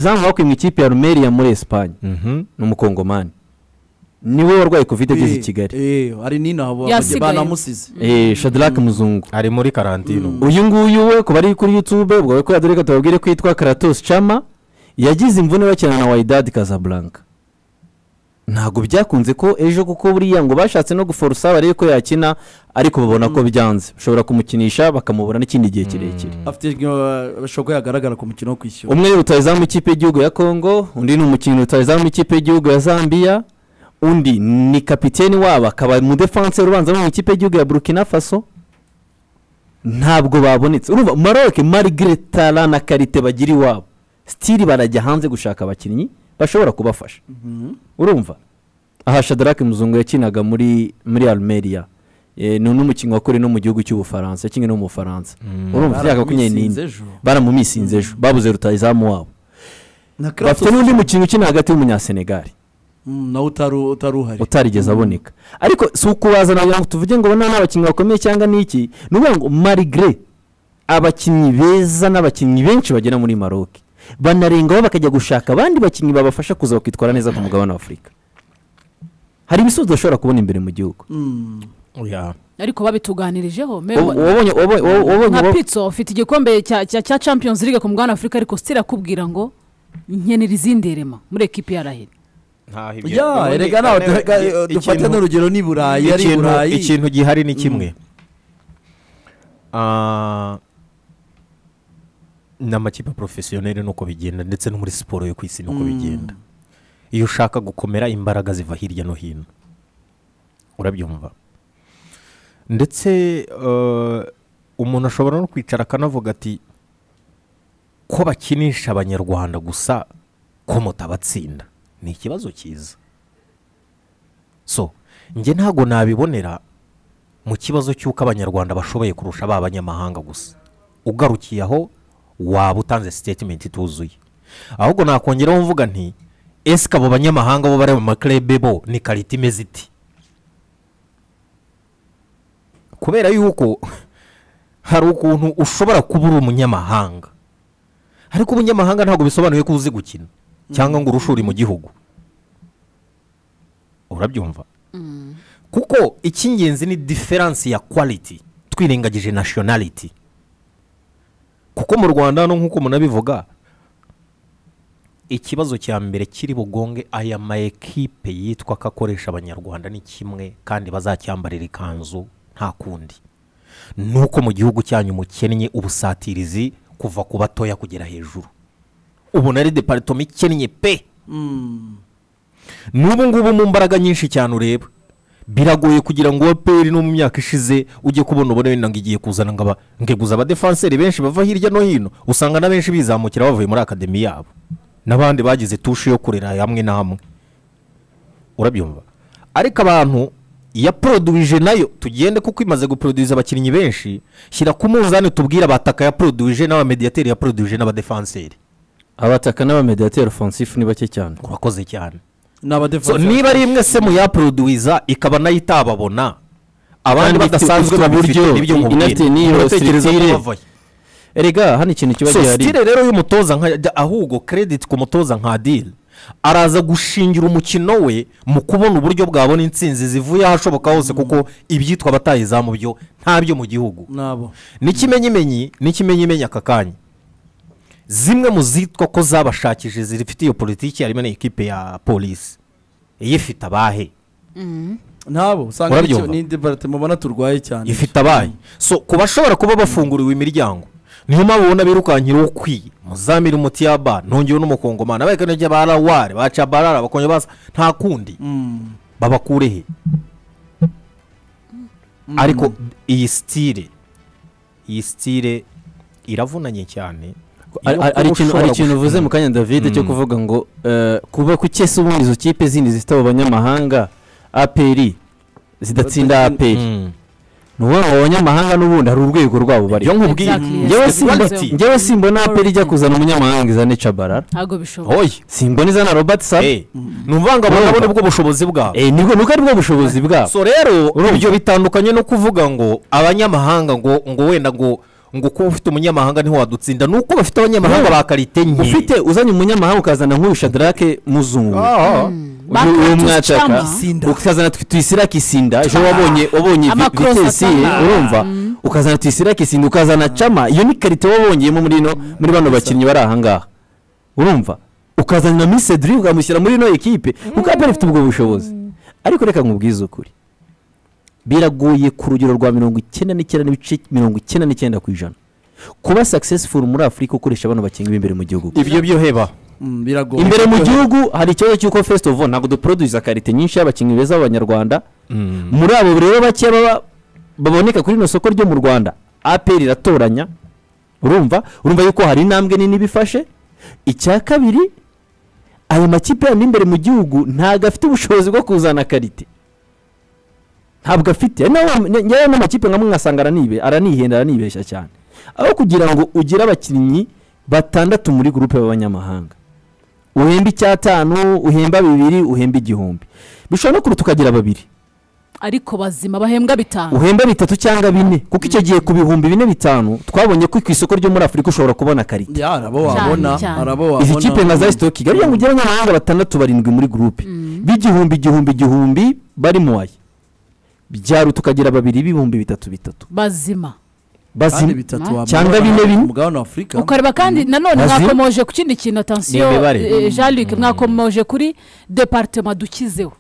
Zamuhakwe mu ikipe ya rumeri ya muri esipanye ni umukongomani niwe warwaye kovide ageze i kigali Eh, eh, hari n'inabo Yasigaye. banamusize Eh, shadarake muzungu ari muri karantino uyu nguyu we ku bari kuri yutube ubwo bari kuri reka tubabwire ko yitwa karatosi cama yagize imvune bakina na wayidadi kazaburanka ntabwo byakunze ko ejo kuko buriya ngo bashatse no guforosa barebe ko yakina ariko babona ko byanze bashobora kumukinisha bakamubura n'ikindi gihe kirekire afite uh, bashobora ko yagaragara ku mukino wo kwishyura umwe rutayezamu ikipe y'igihugu ya kongo undi ni umukinnyi rutayezamu ikipe y'igihugu ya zambia undi ni kapiteni wabo akaba umudefanse ubanza mu ikipe y'igihugu ya burkina faso ntabwo babonetse urumva maroc marigire tara na karite bagira iwabo sitiri barajya hanze gushaka abakinnyi bashobora kubafasha urumva aha shadarake muzungu yakinaga muri muri arumeriya Eh, ni n'umukinnyi wakoreye no mu gihugu cy'ubufaransa yakinnye no mu bufaransa urumva byaka makumyabiri Baramumisinze n'ine ejo. baramumisinze ejo babuze rutayizamu wabo na Kratos, bafite n'undi mukino ukina hagati y'umunyasenegali mm, nawe utaru- utari uhari utarigeze aboneka ariko si ukubazana kugira ngo tuvuge ngo nta n'abakinnyi bakomeye cyangwa n'iki ni ukuvuga ngo marigire abakinnyi beza n'abakinnyi benshi bagera muri maroc banarengaho bakajya gushaka abandi bakinnyi babafasha kuza bakitwara neza ku mugabane wa afurika hari ibisubizo bashobora kubona imbere mu gihugu Mm, Ya. ariko babituganirijeho Ubu- mewe uwabonye uwabonye- uwabonye nka uwabonye pitso ufite igikombe cya cya cya champions league ku mugabane wa afurika ariko sitira akubwira ngo nkenera izindi rema muri ekipi ya raheri ya erega nawe Ikintu- dufate n'urugero ni burayi ari ikintu- burayi ikintu gihari ni kimwe Ah, ni amakipe porofesiyoneri nuko bigenda ndetse no muri siporo yo ku isi nuko bigenda iyo ushaka gukomera imbaraga ziva hirya no hino urabyumva ndetse eh, umuntu ashobora no kwicara akanavuga ati ko bakinisha abanyarwanda gusa ko mutabatsinda ni ikibazo cyiza so njye ntabwo nabibonera mu kibazo cy'uko abanyarwanda bashoboye kurusha ba banyamahanga gusa ugarukiye aho waba utanze sitatimenti ituzuye ahubwo nakongeraho mvuga nti esike abo banyamahanga bo bari mu makerebe bo ni karita imeze iti kubera yuko hari ukuntu ushobora kuba uri umunyamahanga ariko umunyamahanga ntabwo bisobanuye ko uzi gukina cyangwa ngo urushure mu gihugu urabyumva kuko icy'ingenzi ni diferansi ya quality twirengagije nationality kuko mu rwanda hano nk'uko munabivuga ikibazo cya mbere kiri bugonge aya ma ekipe yitwa ko akoresha abanyarwanda ni kimwe kandi bazacyambarira ikanzu nta kundi ni uko mu gihugu cyanyu mukennye ubusatirizi kuva ku batoya kugera hejuru ubona ari deparitoma ikennye pe Mm, n'ubu ngubu mu mbaraga nyinshi cyane ureba biragoye kugira ngo uwaperi no mu myaka ishize ujye kubona ubona wenda ngo igiye kuzana ngo aba- ngeguza abadefanseri benshi bava hirya no hino usanga na benshi bizamukira bavuye muri akademi yabo n'abandi bagize tushe yo kurera hamwe na hamwe urabyumva ariko abantu yaporoduwije nayo tugende kuko imaze guporoduwiza abakinnyi benshi shyira ku munzani tubwire abataka yaporoduwije n'abamediyateri yaporoduwije n'abadefanseri abataka n'abamediateri ofansifu ni bake cyane urakoze cyane ni So, abadefansi niba ari imwe se mu yaporoduwiza ikaba nayo itababona abandi Kandi ifite- badasanzwe ifite babifite uburyo, nibyo inafite n'iyo sitire. mubwira erega hano ikintu kiba so gihari sitire rero y'umutoza nka jya- ahubwo kerediti ku mutoza nka diri araza gushingira umukino we mu kubona uburyo bwabona intsinzi zivuye ahashoboka hose kuko ibyitwa abatayizamu byo ntabyo mu gihugu nabo n'ikimenyimenyi n'ikimenyimenyi aka kanya zimwe mu zitwa ko zabashakije zifite iyo politiki harimo n'ikipe ya polisi iyifite abahe nabo usanga ni Urabyumva? iki- ni deparitoma ubona turwaye cyane ifite abaye so ku bashobora kuba bafunguriwe imiryango niyo mpamvu ubona birukankira ukwiye muzamira umuti yaba ntongewe n'umukongomani abakanajya ba rawari ba cabarara bakongera basa nta kundi Mm, babakure he ariko iyi sitire iyi sitire iravunanye cyane Ari- Iyo ari- ari kuba ikintu- hari ushobora ikintu uvuze mu kanya david cyo kuvuga ngo eh, kuba ku cyese ubundi izo kipe zindi zifite abo banyamahanga aperi zidatsinda gushora- aperi Mm. ni ukuvuga ngo abo banyamahanga n'ubundi hari urwego rwabo bariho iyo nkubwiye Exactly, yes. Njyewe Yes, simba- yes. njyewe simbona aperi ijya kuzana umunyamahanga izane cabarara ntabwo bishoboka hoye simbona izana robert sabe ni ukuvuga ngo Urumva? abangaba nibwo bushobozi bwabo Eh, nibwo nuko aribwo bushobozi bwabo so rero Urumva? ibyo bitandukanye no kuvuga ngo abanyamahanga ngo ngo wenda ngo ngo kuba ufite umunyamahanga niho wadutsinda ni uko bafite abanyamahanga ba karite nke ufite uzanye umunyamahanga ukazana nk'urusha darake muzungu Ah, uyu Bakatucama. mwashaka Isinda. ukazana tw- tuyisirake isinda ejo wabonye wabonye vi- Amakrosi vitesi atama. urumva ukazana tuyisirake isinda ukazana cama iyo ni karite wabongeyemo muri ino muri bano bakinnyi bari ahangaha urumva ukazana na misedri ukamushyira muri ino ekipe kuko apera ifite ubwo bushobozi ariko reka nkubwize ukuri biragoye ku rugero rwa mirongo icyenda n'icyenda n'ibice mirongo icyenda n'icyenda ku ijana kuba successful muri afurika ukoresha bano bakinnyi b'imbere mu gihugu ibyo byo heba Mm, biragoye imbere mu gihugu hari ikibazo cy'uko first of all ntabwo duproduce karite nyinshi y'abakinnyi beza b'abanyarwanda muri abo rero bakeya baba baboneka kuri rino soko ryo mu rwanda aperi iratoranya urumva urumva yuko hari intambwe nini bifashe icya kabiri ayo makipe yandi imbere mu gihugu ntabwo afite ubushobozi bwo kuzana karite ntabwo afite ari nayo mpamvu- njyewe n'amakipe nkamwe nkasanga aranibe- aranihenda aranibeshya cyane aho kugira ngo ugire abakinnyi batandatu muri gurupe b'abanyamahanga uhemba icyatanu uhemba bibiri uhemba igihumbi bishobora no kuruta ukagira babiri ariko bazima bahembwa bitanu uhemba bitatu cyangwa bine kuko icyo gihe ku bihumbi bine bitanu twabonye ko ku isoko ryo muri afurika ushobora kubona karite Ya, harabo Cyane, wabona cyane. harabo izi wabona kipe nka za sitoke kigali ngo ugire abanyamahanga batandatu barindwi muri gurupe b'igihumbi igihumbi igihumbi bari mu wayi byaruta ukagira babiri b'ibihumbi bitatu bitatu bazima kandi bazima bitatu Cyangwa wabona bine bine. umugabane wa afurika ukareba kandi nanone Bazima. mwakomoje ku kindi kintu atansiyo Ni imibare. jean luc mwakomoje kuri deparitema dukizeho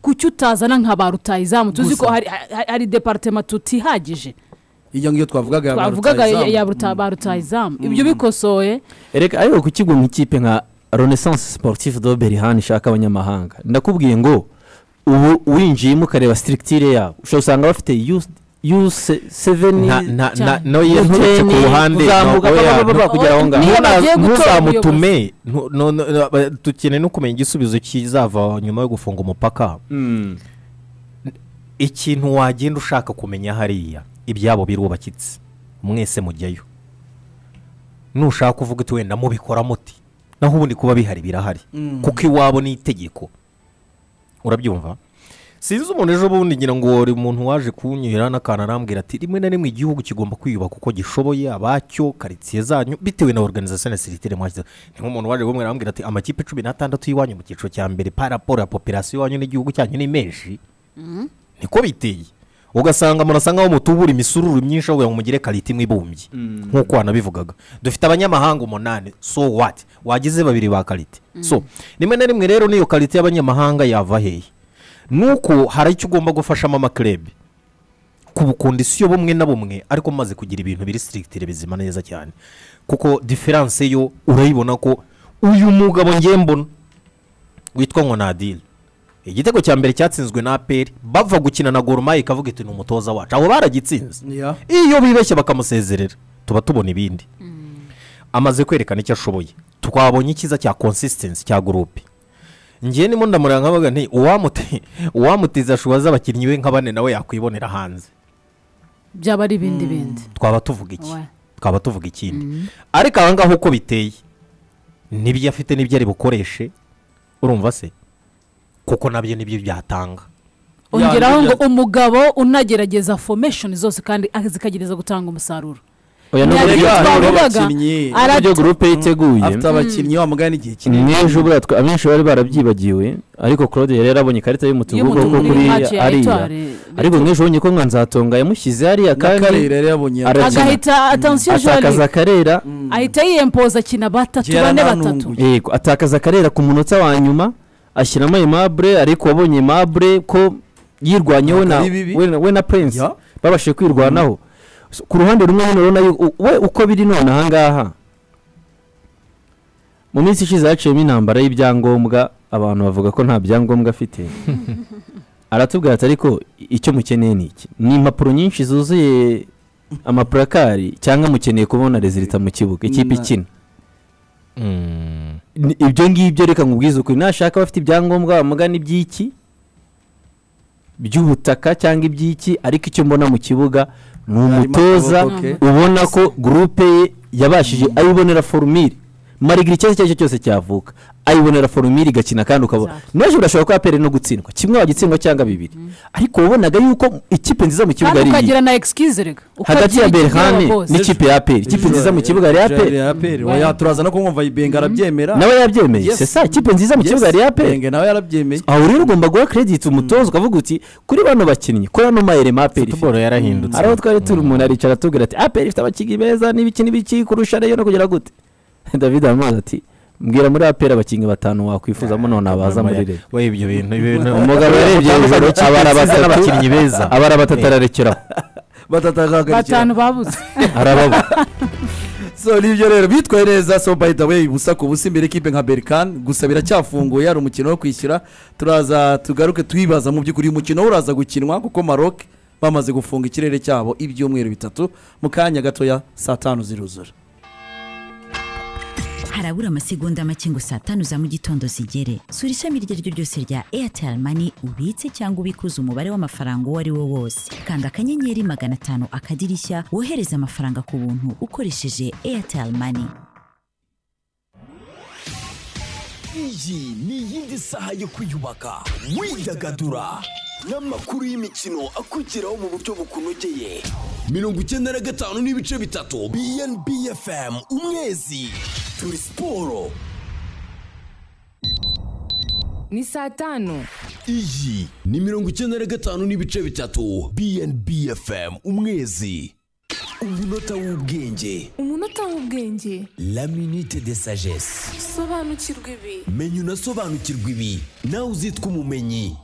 ku cyo utazana nka ba rutayizamu tuzi ko hari- hari hari deparitema tutihagije hirya ngiyo twavugaga ya twavugaga ya- barutayizamu. ya ruta- ba rutayizamu ibyo bikosoye reka ariko ku kigo nk'ikipe nka renaissance sportif de berihani ishaka abanyamahanga ndakubwiye ngo ubu winjiyemo ukareba sitirikitire yabo ushobora usanga bafite yu seveni nta nta nta Cyane. no yerekeye ku ruhande kuzamuka ntabwo baba ya- baba kugera aho ngaho Niyo bagiye Ntuza- gutora ntuzamutume Ntu- no- no- no, ba- dukeneye no kumenya igisubizo kizava nyuma yo gufunga umupaka ikintu wagenda ushaka kumenya hariya ibyabo birubakitse mwese mujyayo nushaka uvuga uti wenda mubikora muti naho ubundi kuba bihari birahari Mm. kuko iwabo ni itegeko urabyumva sinzi umuntu ejo bundi ngira ngo hari umuntu waje kunyuhira n'akantu arambwira ati rimwe na rimwe igihugu kigomba kwiyubaka uko gishoboye abacyo karitsiye zanyu bitewe na organization na siritere mwashyizeho ni nk'umuntu waje kumwe arambwira ati amakipe cumi n'atandatu y'iwanyu mu cyiciro cya mbere paraporo ya popirasiyo iwanyu n'igihugu cyanyu ni menshi niko biteye ugasanga murasa nk'aho mutubura imisururu myinshi aho kugira ngo mugire karite imwe ibumbye nk'uko wanabivugaga dufite abanyamahanga umunani so what wagize babiri ba karite so rimwe na rimwe rero n'iyo karite y'abanyamahanga yava hehe nuko hari icyo ugomba gufashamo amakirebe kubukundisiyo bumwe na bumwe ariko mumaze kugira ibintu biri sirikitire bizima neza cyane kuko diferanse yo urayibona ko uyu mugabo ngiye mbona witwa nkonadire igitego cya mbere cyatsinzwe na aperi bava gukina na gorumayi ikavuga iti ni umutoza wacu abo baragitsinze Ya. iyo bibeshye bakamusezerera tuba tubona ibindi amaze kwerekana icyo ashoboye twabonye icyiza cya konsisitensi cya gurupe ngewe ndimo ndamuranga nkabaga nti uwamute uwamuteza ashobora z'abakinnyi be nka bane nawe yakwibonera hanze byaba ari ibindi bindi twaba tuvuga iki Ouais. twaba tuvuga ikindi ariko aha ngaha uko biteye n'ibyo afite n'ibyo ari bukoreshe urumva se kuko nabyo nibyo byatanga ongeraho Ya, ngo nibyo- umugabo unagerageza formation zose kandi a- zikagereza gutanga umusaruro oya Ni n'uburyo aribyo buryo- twavugaga abakinnyi. ara- n'uburyo gurupe yiteguye afite abakinnyi wamugana igihe kinini n'ejo buriya twa- abenshi bari barabyibagiwe ariko claude yari yarabonye ikarita y'umutuku Y'umutuku kuko ni kuri match ya ariya Etoile. ariko nk'ejo bonye ko nka nzatonga yamushyize hariya na kandi karere yari yabonye Ara- Arakina. agahita atansiyo jean atakaza luc akarera ahita yiyempoza akina batatu Gera bane nta batatu nungu. yego atakaza akarera ku munota wa nyuma ashyiramo ayo mabure ariko wabonye mabure ko yirwanye we na Ari bibi. we na- we na prince Ya. babashije kwirwanaho So, ku ruhande rumwe hano urabona yuko- u- we uko biri none ahangaha mu minsi ishize haciyemo intambara y'ibyangombwa abantu bavuga ko nta byangombwa afite aratubwira ati ariko icyo mukeneye ni iki ni impapuro nyinshi zuzuye amapurakari cyangwa mukeneye kubona rezilita mu kibuga ikipe Na- ikina Ni- ibyo ngibyo reka nkubwize ukuri nashaka abafite ibyangombwa bamugana iby'iki by'ubutaka cyangwa iby'iki ariko icyo mbona mu kibuga ni Harimo umutoza akaboko ke. ubona ko gurupe ye yabashije ayibonera forumire marigira ikibazo icyo ari cyo cyose cyavuka ayibonera forumire igakina kandi ukabona Exactly. n'ejo birashobora kuba apere no gutsindwa kimwe wagitsindwa cyangwa bibiri ariko wabonaga yuko ikipe nziza mu kibuga kandi ari iyi ukagira na egisikirizi rega hagati ya berhane n'ikipe n'ikipe ya aperi ikipe nziza mu kibuga yari aperi aperi oya turaza no kumwumva benga arabyemera nawe yabyemeye Yes. se sa ikipe nziza mu Yes, kibuga yari aperi Benga nawe yarabyemeye aho rero ugomba guha kerediti umutoza ukavuga uti kuri bano bakinnyi kuri ano mayerema aperi ifite." futuboro yarahindutse hari aho twari turi umuntu aricara atubwira ati aperi ifite abakinnyi beza n'ibiki n'ibiki kurusha reyo no kugera gute david aramubaza ati mbwira muri aperi abakinnyi batanu wakwifuzamo none abaza muri reyo we ibyo bintu ibintu umugabo yarebye hejuru abara batatu batatu n'abakinnyi beza abara batatu ararekeraho batatagahagarikira batanu babuze arababura so nibyo rero bitwaye neza so by the way ubusa ku busa imbere ikipe nka berikani gusa biracyafunguye hari umukino wo kwishyura turaza tugaruke twibaza mu by'ukuri uyu mukino uraza gukinwa kuko maroc bamaze gufunga ikirere cyabo ibyumweru bitatu mu kanya gatoya saa tanu ziruzura harabura amasegonda make ngo saa tanu za mu gitondo zigere sura ishami iryo ari ryo ryose rya airtel mani ubitse cyangwa ubikuza umubare w'amafaranga uwo ari wo wose kanda akanyenyeri magana atanu akadirishya wohereze amafaranga ku buntu ukoresheje airtel mani iyi ni iyindi saha yo kwiyubaka widagadura n'amakuru y'imikino akugeraho mu buryo bukunogeye mirongo icyenda na gatanu n'ibice bitatu bnb fm umwezi turi siporo ni saa tanu iyi ni mirongo icyenda na gatanu n'ibice bitatu bnb fm umwezi umunota w'ubwenge umunota w'ubwenge la minute de sagesse sobanukirwa ibi menya unasobanukirwa ibi nawe uzitwa umumenyi